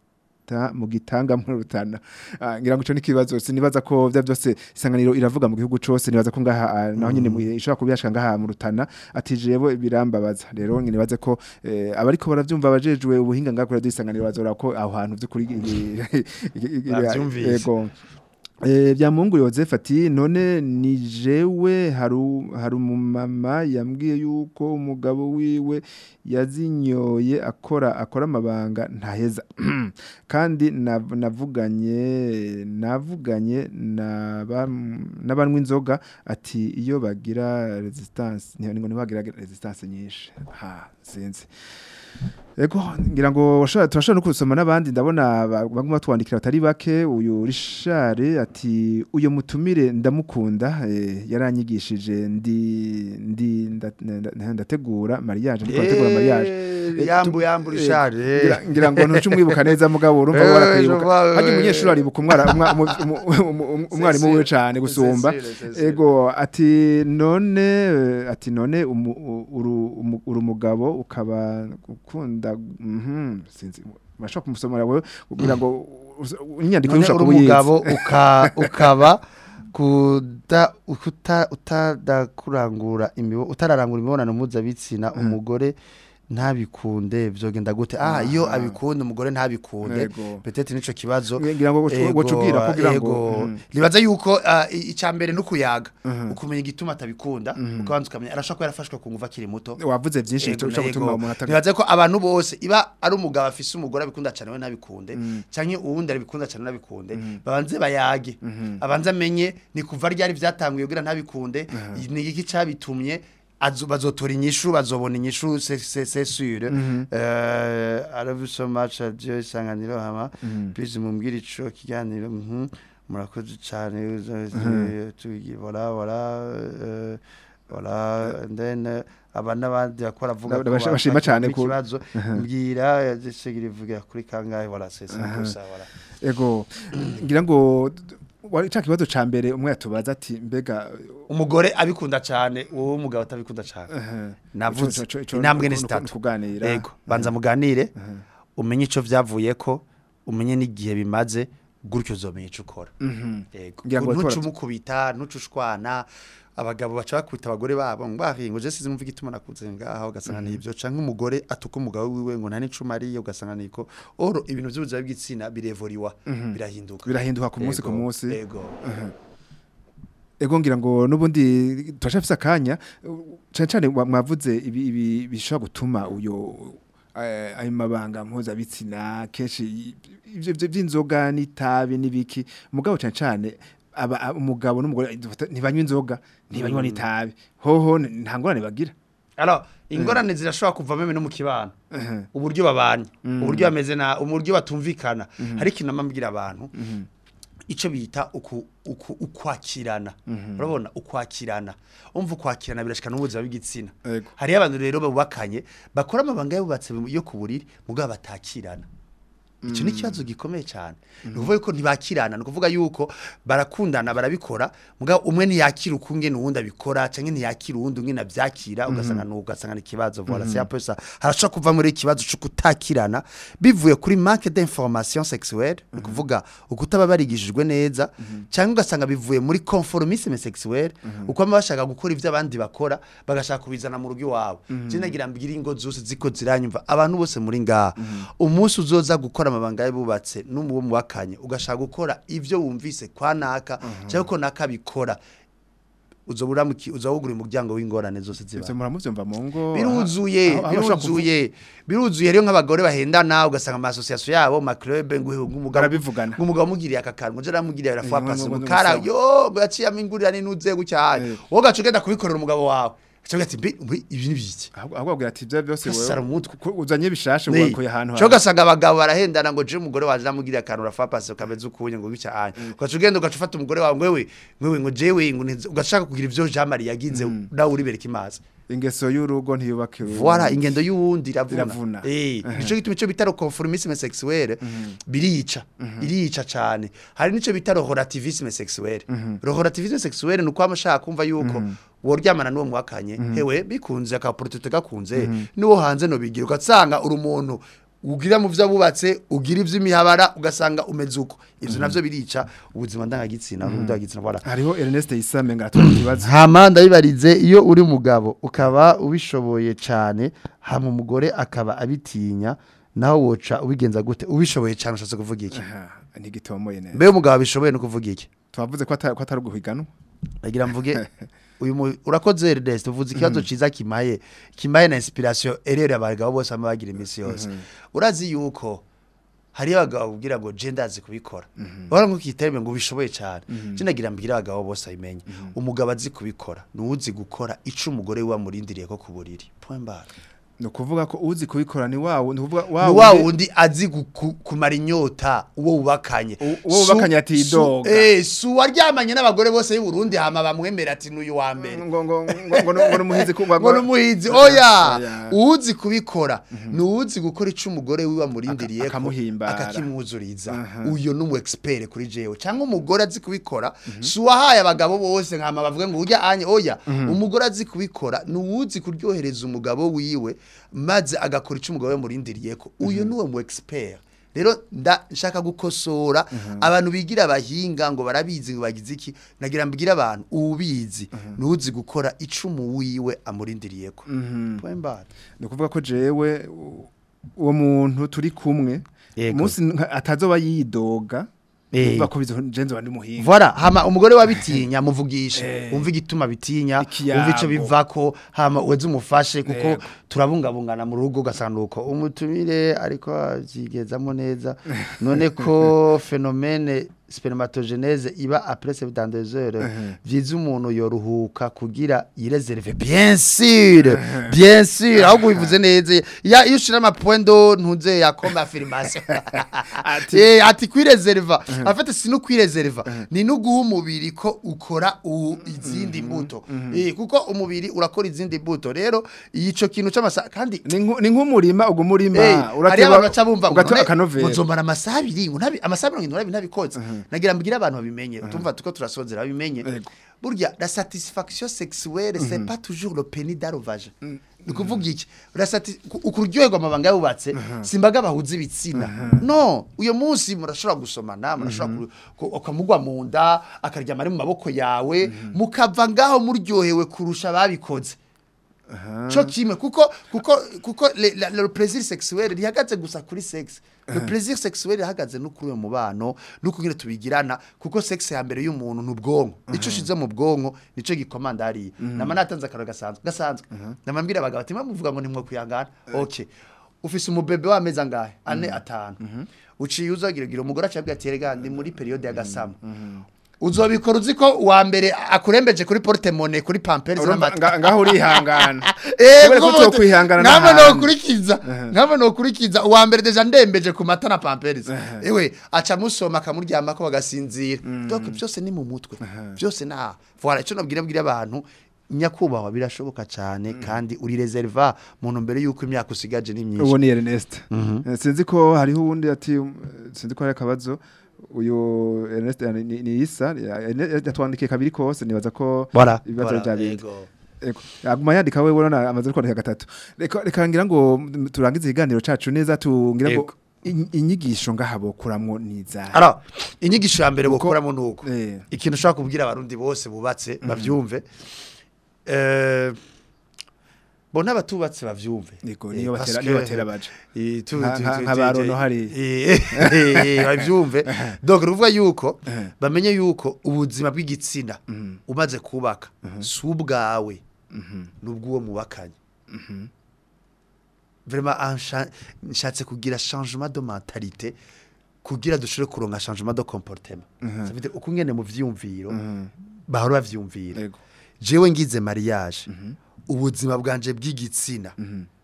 gita mu gitanga muri rutana Ah, ngira ngo ico ni kibazo sinibaza ko vya byose isanganiro iravuga mu gihugu cose nibaza ko ngaha ah, naho nyine mu- ishobora kubiyashika ngaha mu rutana ati jewe birambabaza rero nibaze ko eh, abariko baravyumva abajejwe ubuhinga ngaha kuri isanganiro bazora ko aho hantu vy'ukuri Bavyumvise. yego Eh bya Mungu Joseph ati none ni jewe haru haru umumama yambwiye yuko umugabo wiwe yazinyoye akora akora amabanga ntaheza kandi nav- navuganye navuganye naba- n'abanywa inzoga ati iyo bagira resistance ni ngo ntibagira resistance nyinshi ha sinzi Ego ngira ngo washobora turashobora no kusoma n'abandi ndabona ba- baguma twandikira batari bake uyu Richard ati uyo mutumire ndamukunda eh, yaranyigishije ndi ndi nda- nda- ndategura mariage ndiko ndategura mariage Eh, yambu yambu Richard eh. ngira- ngira ngo ntuce umwibuka neza mugabo urumva Eh, warakwibuka je vois, hajya eh. umunyeshuri aribuka umwara umwa- umu- umu- umu- umu- umwarimu wiwe cyane gusumba C'est sûr, c'est sûr. ego ati none eh, ati none umu- u- uru umu- uri umugabo ukaba ukunda mhm sinzi mashaka kumusomera wewe kugira ngo us- inyandiko none ushaka uri umugabo uka- ukaba kuda ukuta utadakurangura imibo utararangura imibonano mpuzabitsina umugore ntabikunde vyogenda gute ah iyo Aha. abikunda umugore ntabikunde Yego. petete nico kibazo ngira ngo Ego, wocubwira kugira ngo ego. mhm. nibaza yuko ah, i- icya mbere nukuyaga Mhm. ukumenya igituma atabikunda ukabanza ukamenya arashaka ko yarafashwe ku nguvu akiri muto wavuze byinshi Ego, bishobora gutuma ego. umuntu ataga nibaze ko abantu bose iba ari umugabo afise umugore abikunda cyane we ntabikunde canke uwundi arabikunda cyane nabikunde babanze bayage abanze amenye ni kuva ryari vyatanguye kugira ntabikunde ni iki cabitumye azo- bazotora inyishu bazobona inyishu c'est c'est c'est sûr euh I love you so much adieu isanganiro hama please mumbwire ico kiganiro mhm murakoze cyane uza- tugi voilà voilà euh, voilà and then uh, aba n'abandi bakora avuga Ndabona bash- bashima cane ku- ikibazo mbwira zisigira ivuga kuri kangahe voilà c'est ça gusa voilà ego ngira ngo wari cya kibazo ca mbere umwe yatubaza ati mbega umugore abikunda cyane uwo mugabo atabikunda cyane navuze Ico- ico- ico- intambwe ni nuku- zitatu nuku- kuganira. yego banza muganire umenye ico vyavuye ko umenye n'igihe bimaze gutyo uzomenya ico ukora yego Ngira ngo ntuce bariko umukubita ntuce ushwana abagabo baca bakubita abagore babo ngo bahingo je sizi mvuga ituma nakuze ngaha ugasanga ni ibyo canke umugore atuka umugabo wiwe ngo nta n'icuma ariye ugasanga niko oro ibintu by'ubuzima bw'igitsina birevoriwa birahinduka Birahinduka ku munsi ku Yego, munsi. yego ego ngira ngo nubundi turashafise akanya cyane cyane wa- mwavuze ibi ibi bishobora gutuma uyo eh, ayo mabanga mpuzabitsina kenshi ivyo ivyo vy'inzoga n'itabi n'ibiki mugabo cyane cyane aba a- umugabo n'umugore ntibanywa inzoga ntibanywa n'itabi hoho n- nta ngorane bagira Alors, ingorane zirashobora kuva meme no mu kibano. Uburyo babanye, uburyo bameze na uburyo batumvikana. Hari ikintu amambwira abantu. Ico bita uku, uku ukwakirana. Urabona ukwakirana. Umva ukwakirana birashika n'ubuzima bw'igitsina. Yego. Hari abantu rero babakanye bakora amabanga yubatse yo ku buriri mugabo batakirana. Ico ni kibazo gikomeye cyane. Ni ukuvuga yuko ntibakirana, ni ukuvuga yuko barakundana barabikora, mugabo umwe ntiyakira ukunge n'uwundi abikora, canke ntiyakira uwundi umwe navyakira, ugasanga n'uwo ugasanga ni ikibazo. Voilà, c'est un peu ça. Harashobora kuva muri ikibazo cyo kutakirana bivuye kuri manque d'information sexuelle, ni ukuvuga ukutaba barigishijwe neza, canke ugasanga bivuye muri conformisme sexuelle, uko baba bashaka gukora ivyo abandi bakora, bagashaka kubizana mu rugo iwabo. Je nagira mbwira ingo zose ziko ziranyumva, abantu bose muri ngaha. Umunsi uzoza gukora amabanga y'abubatse n'umuwo muwakanye, ugashaka gukora ivyo wumvise kwa naka, cyangwa ko naka bikora. Uzobura mu uzawugura umuryango w'ingorane zose ziba. ivyo muramuvyumva mu ngo biruzuye aho- aho bashobora kuvu- biruzuye biruzuye rero nk'abagore bahendana ugasanga ama association yabo ma club ng'umugabo Barabivugana. ng'umugabo mugiriye aka kantu je ramugiriye ara Eh, fois ngo- passe ngo- ngo- mukara ngo- yo ngo yaciye amingurira ninuze gucyane Eh. wowe gacu genda kubikorera umugabo wawe cyo ati mbi mbi, ibi ni biki ahubwo ahubwo abwira ati ivyo byose Gasara umutwe. ku- uzanye bishashe Ni. wakuye ahantu cyo gasanga abagabo barahendana ngo je umugore waje namugiriye akantu ra fois passe ukameze ukunye ngo gicyane gacu genda ugacu ufata umugore wawe ngwewe ngwewe ngo jewe ngo ntiz- ugashaka kugira ivyo Jean Marie yagize nawe uribereka imazi ingeso y'urugo ntiyubake urugo. Voilà, ingendo y'uwundi iravuna. Iravuna. Eh, nico gituma ico bita conformisme sexuelle birica. Irica cane. Hari nico bita relativisme sexuelle. Relativisme sexuelle nuko amashaka kumva yuko woryamana n'uwo mwakanye hewe bikunze ka protete gakunze niwo hanze no bigira ugasanga uri umuntu ugira mu vyo abubatse ugira ivy'imihabara ugasanga umeze uko ivyo navyo birica ubuzima ndangagitsina ndangagitsina voilà hariho Ernest Isame ngatora ikibazo hama ndabibarize iyo uri mugabo ukaba ubishoboye cyane hama umugore akaba abitinya nawe woca ubigenza gute ubishoboye cyane ushatse kuvuga iki Aha, ntigitomoye neza mbe umugabo abishoboye no kuvuga iki twavuze ko ata- ko atari uguhiganwa ndagira mvuge uyu mu- urakoze Ernest uvuze ikibazo ciza kimaye kimaye na inspiration erere abagabo bose ama bagira imisi yose urazi yuko hari abagabo ubwira ngo je ndazi kubikora bora ngo kitereme ngo ubishoboye cyane je ndagira mbwira abagabo bose abimenye umugabo azi kubikora nuwuzi gukora ico umugore we amurindiriye ko ku buriri point barre ni ukuvuga ko uzi kubikora ni wawe ni ukuvuga ni wa wundi- wundi azi guku- kumara inyota uwo wubakanye U- uwo wubakanye Su- atidoga. su- eh si uwaryamanye n'abagore bose y'u Burundi hama bamwemera ati n'uyu wa mbere ngo ngo ngo ngo ngo numuhizi ku ngo numuhizi oya Oya. uzi kubikora ni uzi gukora ico umugore wiwe amurindiriye Aka- akamuhimbara. akakimwuzuriza Aha. uyo ni umu expert kuri jewe cyangwa umugore azi kubikora si uwahaye abagabo bose nkama bavuga ngo urya anye oya umugore azi kubikora ni uwuzi kuryohereza umugabo wiwe maze agakora ico umugabo we amurindiriye ko uyo ni uwo mu expert rero nda nshaka gukosora abantu bigira abahinga ngo barabizi ngo bagize iki nagira mbwira abantu ubizi nuzi gukora icumu wiwe amurindiriye ko point barre ni ukuvuga ko jewe u- uwo muntu turi kumwe Yego. umunsi nka- atazoba yidoga Eh. uvuga ko bizo jenze bandi muhinga Voilà, hama umugore wabitinya muvugishe. Umva igituma bitinya, Ikiyago. umva ico bivako, hama uweze umufashe kuko Yego. turabungabungana mu rugo gasanduko. Umutumire ariko azigezamo neza. None ko fenomene spermatogenese iba après 72 heures vyiza umuntu yoruhuka kugira yireserve bien sûr bien sûr ahubwo bivuze neza ya iyo ushira ama point do ntuze ya comme affirmation eh ati kwireserva en fait si no kwireserva ni no guha umubiri ko ukora u- izindi mbuto eh kuko umubiri urakora izindi mbuto rero ico kintu c'amasa kandi ni nku- ni nk'umurima ubwo umurima Hey, hari urateba abantu baca bumva ngo ugateba none akanovera nzomara amasaha abiri ngo ntabi amasaha mirongo irindwi n'abiri ntabikoze nagira mbwire abantu babimenye tumva tuko turasozera babimenye Yego. burya la satisfaction sexuelle c'est pas toujours le pénis d'arrovage ni kuvuga iki urasati ukuryoherwa amabanga yubatse simbaga bahuza ibitsina no uyo munsi murashobora gusomana murashobora ku- ku- ukamugwa mu nda akaryama ari mu maboko yawe mukava ngaho muryohewe kurusha ababikoze cyo kimwe kuko kuko kuko le, la, le plaisir sexuel rihagaze gusa kuri sex le plaisir sexuel rihagaze no kuri uyo mubano no kugira tubigirana kuko sex ya mbere y'umuntu n'ubwonko ico ushize mu bwonko nico gikomanda hari nama natanze akaro gasanzwe gasanzwe nama mbira abagabo ati muvuga ngo nimwe kuyangana okay ufise umubebe w'amezi angahe ane atanu uciye uzagira gira umugore acabwira ati rega ndi muri periode ya gasama uzobikora uzi ko uwa mbere akurembeje kuri porte monnaie kuri pampers Urumva, n'amata nga- ngaho urihangana Eh, Kubera ko kuko utokwihangana nkaba n'ahandi. nokurikiza nkaba nokurikiza uwa mbere deja ndembeje ku mata na pampers ewe aca musoma akamuryama ko bagasinzira donc byose ni mu mutwe byose na voilà ico nabwira bwira abantu nyakubahwa birashoboka cyane kandi uri reserva mu ntumbero y'uko imyaka usigaje ni myinshi uwo ni Ernest Eh, sinzi ko hariho uwundi ati um, sinzi ko hari akabazo uyu Ernest eh, ni, ni Isa ya- ya- yatwandikiye kabiri kose nibaza ko Voilà, ibibazo voilà, byabindi yego. Ego. Aguma yandika wewe urabona amaze no kwandika gatatu. Reka reka ngira ngo mm, turangize ikiganiro cacu neza tungira ngo Ego. in- inyigisho ngahabo kuramwo niza. Alors, inyigisho ya mbere gukoramo nuko Eh. ikintu ushobora kubwira abarundi bose bubatse bavyumve eh bo n'abatubatse bavyumve Ego Eh, niyo parce batera que- niyo batera baje. Eh, tu- Nka- tu- nka- tu- nka tu- barono tu- hari. eh, eh, eh, bavyumve donc ruvuga yuko Eh. bamenye yuko ubuzima bw'igitsina umaze kubaka si ubwawe n'ubw'uwo mubakanye vraiment ansha- nshatse kugira changement de mentalité kugira dushobore kuronka changement de comportement ça veut dire uko ngene mu vyumviro bahora bavyumvira Ego. jewe ngize mariage ubuzima bwanje bw'igitsina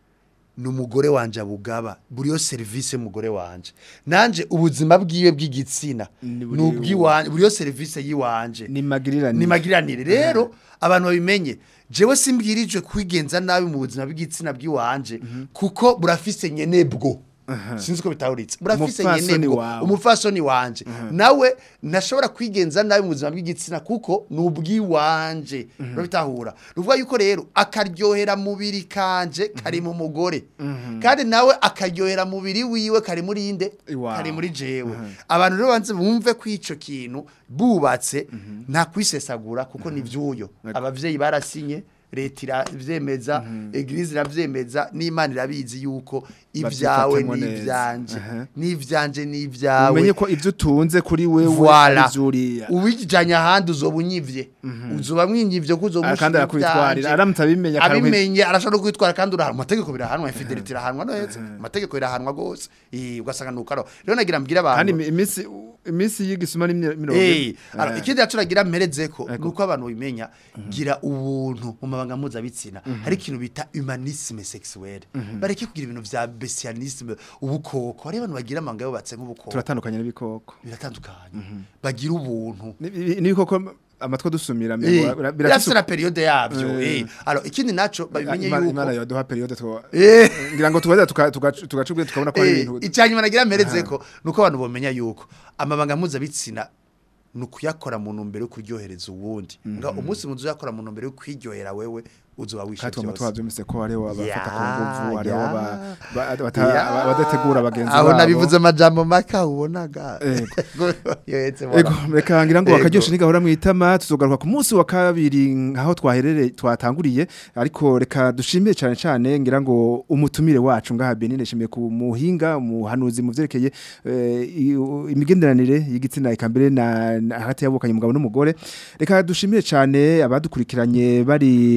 ni umugore wanje abugaba buri yo serivisi y'umugore wanje nanje ubuzima bwiwe bw'igitsina Ni ni buri- ubw'iwanje buri yo serivisi y'iwanje Ni magirirani. ni magiranire rero abantu babimenye jewe simbwirijwe kwigenza nabi mu buzima bw'igitsina bw'iwanje kuko burafise nyenebwo sinzi ko bitahuritse burafise Umupfasoni nyenebwo wawe. umufasoni wanje nawe ntashobora kwigenza nabi mu buzima bw'igitsina kuko ni ubw'iwanje urabitahura ruvuga yuko rero akaryohera mubiri kanje kari mu mugore kandi nawe akaryohera mubiri wiwe kari muri inde Iwawe. kari muri jewe abantu rero banze bumve ko ico kintu bubatse nta kwisesagura kuko ni vyuyo abavyeyi barasinye leta iravyemeza eglise iravyemeza n'imana irabizi yuko ibyawe Babyifatamwo neza. n'ivyanje Aha. n'ivyanje n'ivyawe Umenye ko ivyo utunze kuri wewe Voilà. azuriya. uwijanye ahandi uzoba unyivye uzoba mwinyivye ko uzoba Ah, kandi arakwitwarira aramutse abimenya akaruhi- abimenye arashobora no kwitwara kandi urahanwa amategeko birahanwa infidelity irahanwa neza amategeko irahanwa gose Eh, ugasanga nukaro rero nagira mbwira kandi abantu imi- imisi imisi y'igisuma ni mye- mirongo Eh, ine. alors Eh. ikindi yacu nagira mperezeko Ego. nuko abantu bimenya gira ubuntu mu mabanga mpuzabitsina hari ikintu bita humanisme sexuel bareke kugira ibintu vya bestialisme ubukoko hari abantu bagira amanga yubatse nk'ubukoko turatandukanye n'ibikoko biratandukanye bagira ubuntu Ni- ni- n'ibikoko amatwi dusumira Eh, mbere bira- birafise birafise na periode yavyo Eh. eh alors ikindi naco babimenye Imana- Imana yuko yoduha periode two eh ngira ngo tubaza tugacubwe tukabona ko ari Eh, ibintu icyanyuma nagira mperezeko nuko abantu bomenya yuko amabanga mpuzabitsina ni ukuyakora mu ntumbero yo kuryohereza uwundi nga umunsi muzi uyakora mu ntumbero yo kwiryohera wewe uzoba wishe kandi tuba byose twabyumvise ko hariho abafata ku Ya, nguvu hariho ya. aba- ba- bata- Ya. aba- abadategura bagenzi aho babo nabivuze amajambo maka ubonaga Ego. yohetse Ego, reka ngira ngo Ego. akaryoshe nigahora mwitama tuzogaruka ku munsi wa kabiri nkaho twaherere twatanguriye ariko reka dushimire cyane cyane ngira ngo umutumire wacu ngaha Benine shimiye ku muhinga umuhanuzi mu vyerekeye eh, i- u- imigenderanire y'igitsina ikambere na na- hagati y'abukanye umugabo n'umugore reka dushimire cyane abadukurikiranye bari mu gihugu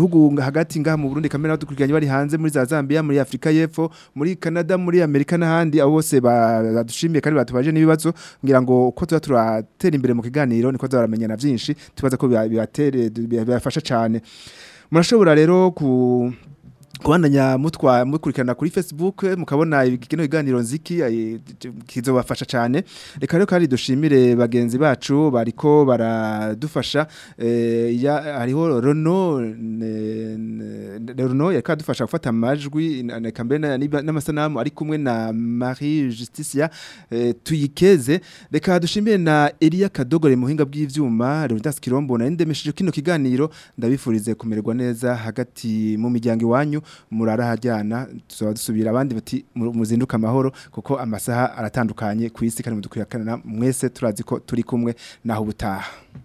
gihugu hagati ngaha mu Burundi kamera dukurikiranye bari hanze muri za Zambia muri Afrika y'Epfo muri Canada muri Amerika n'ahandi abo bose ba- badushimiye kandi batubaje n'ibibazo ngira ngo uko tuba turatera imbere mu kiganiro niko tuzaramenyana byinshi tubaza ko biba- bibatere bibafasha cyane murashobora rero ku kubandanya mutwa mukurikirana kuri Facebook mukabona ikino kiganiro nziki eh, kizobafasha cyane reka rero kandi dushimire bagenzi bacu bariko baradufasha eh, ya hariho Rono ne- ne- Rono yaka dufasha gufata amajwi na- na- kambe na- niba- n'amasanamu ari kumwe na Marie Justicia eh, tuyikeze reka dushimire na Elia Kadogore muhinga bw'ivyuma Leonidas Kirombo na ndemesheje kino kiganiro ndabifurize kumererwa neza hagati mu miryango iwanyu murara hajyana tuzaba dusubira abandi bati mu- muzinduka amahoro kuko amasaha aratandukanye ku isi kandi mudukurikirana mwese turazi ko turi kumwe naho ubutaha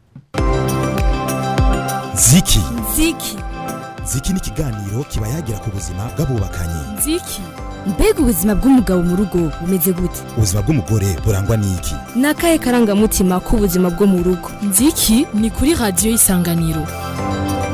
ziki ziki ziki ni ikiganiro kiba yagira ku buzima bw'abubakanye nziki mbega ubuzima bw'umugabo mu rugo bumeze gute ubuzima bw'umugore burangwa n'iki ni akahe karangamutima k'ubuzima bwo mu rugo nziki ni kuri radiyo isanganiro